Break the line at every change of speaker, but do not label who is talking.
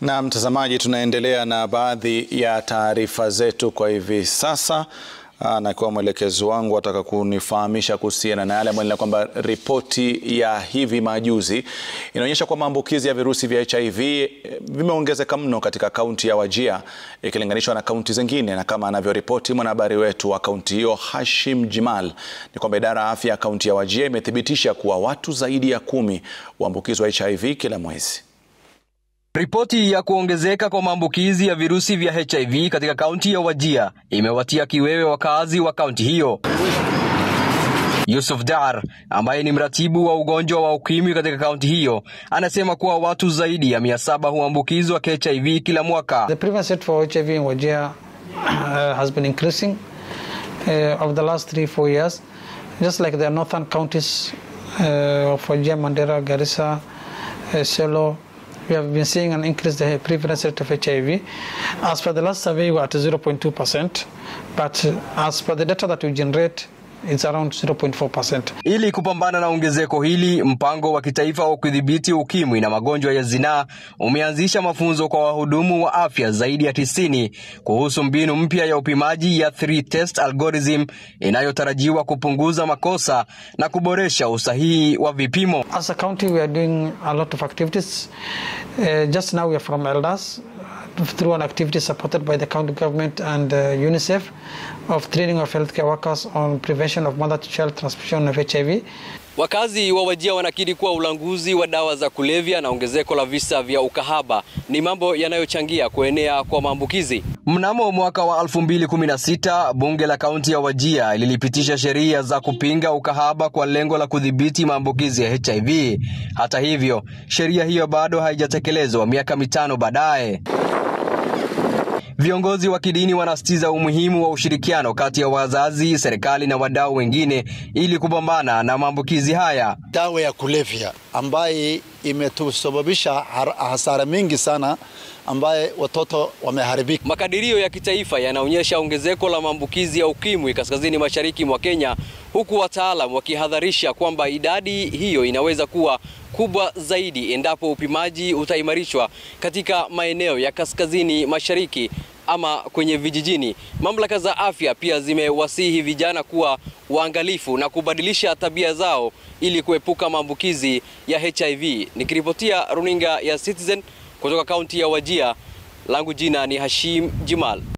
Na mtazamaji, tunaendelea na baadhi ya taarifa zetu kwa hivi sasa na kwa mwelekezi wangu ataka kunifahamisha kuhusiana na yale ambayo kwamba ripoti ya hivi majuzi inaonyesha kwa maambukizi ya virusi vya HIV vimeongezeka mno katika kaunti ya Wajir ikilinganishwa na kaunti zingine, na kama anavyoripoti mwanahabari wetu wa kaunti hiyo Hashim Jimal ni kwamba idara ya afya ya kaunti ya Wajir imethibitisha kuwa watu zaidi ya kumi huambukizwa HIV kila mwezi.
Ripoti ya kuongezeka kwa maambukizi ya virusi vya HIV katika kaunti ya Wajir imewatia kiwewe wakazi wa kaunti hiyo. Yusuf Dar ambaye ni mratibu wa ugonjwa wa ukimwi katika kaunti hiyo anasema kuwa watu zaidi ya mia saba huambukizwa HIV kila mwaka.
The prevalence rate for HIV in Wajir uh, has been increasing uh, over the last three, four years. Just like the northern counties uh, of Wajir, Mandera, Garissa, uh, Selo, we have been seeing an increase in the prevalence rate of HIV. As per the last survey, we are at 0.2%, but as per the data that we generate, it's around 0.4%.
Ili kupambana na ongezeko hili, mpango wa kitaifa wa kudhibiti ukimwi na magonjwa ya zinaa umeanzisha mafunzo kwa wahudumu wa afya zaidi ya tisini kuhusu mbinu mpya ya upimaji ya three test algorithm inayotarajiwa kupunguza makosa na kuboresha usahihi wa vipimo.
As a county, we are doing a lot of activities. Uh, just now, we are from Elders through an activity supported by the county government and uh, UNICEF of training of healthcare workers on prevention of mother-to-child transmission of HIV.
Wakazi wa Wajir wanakiri kuwa ulanguzi wa dawa za kulevya na ongezeko la visa vya ukahaba ni mambo yanayochangia kuenea kwa maambukizi. Mnamo mwaka wa 2016 bunge la kaunti ya Wajir lilipitisha sheria za kupinga ukahaba kwa lengo la kudhibiti maambukizi ya HIV. Hata hivyo, sheria hiyo bado haijatekelezwa miaka mitano baadaye. Viongozi wa kidini wanasitiza umuhimu wa ushirikiano kati ya wazazi, serikali na wadau wengine ili kupambana na maambukizi haya.
Dawa ya kulevya ambaye imetusababisha hasara mingi sana, ambaye watoto wameharibika.
Makadirio ya kitaifa yanaonyesha ongezeko la maambukizi ya ukimwi kaskazini mashariki mwa Kenya, huku wataalam wakihadharisha kwamba idadi hiyo inaweza kuwa kubwa zaidi endapo upimaji utaimarishwa katika maeneo ya kaskazini mashariki ama kwenye vijijini. Mamlaka za afya pia zimewasihi vijana kuwa waangalifu na kubadilisha tabia zao ili kuepuka maambukizi ya HIV. Nikiripotia runinga ya Citizen kutoka kaunti ya Wajir, langu jina ni Hashim Jimal.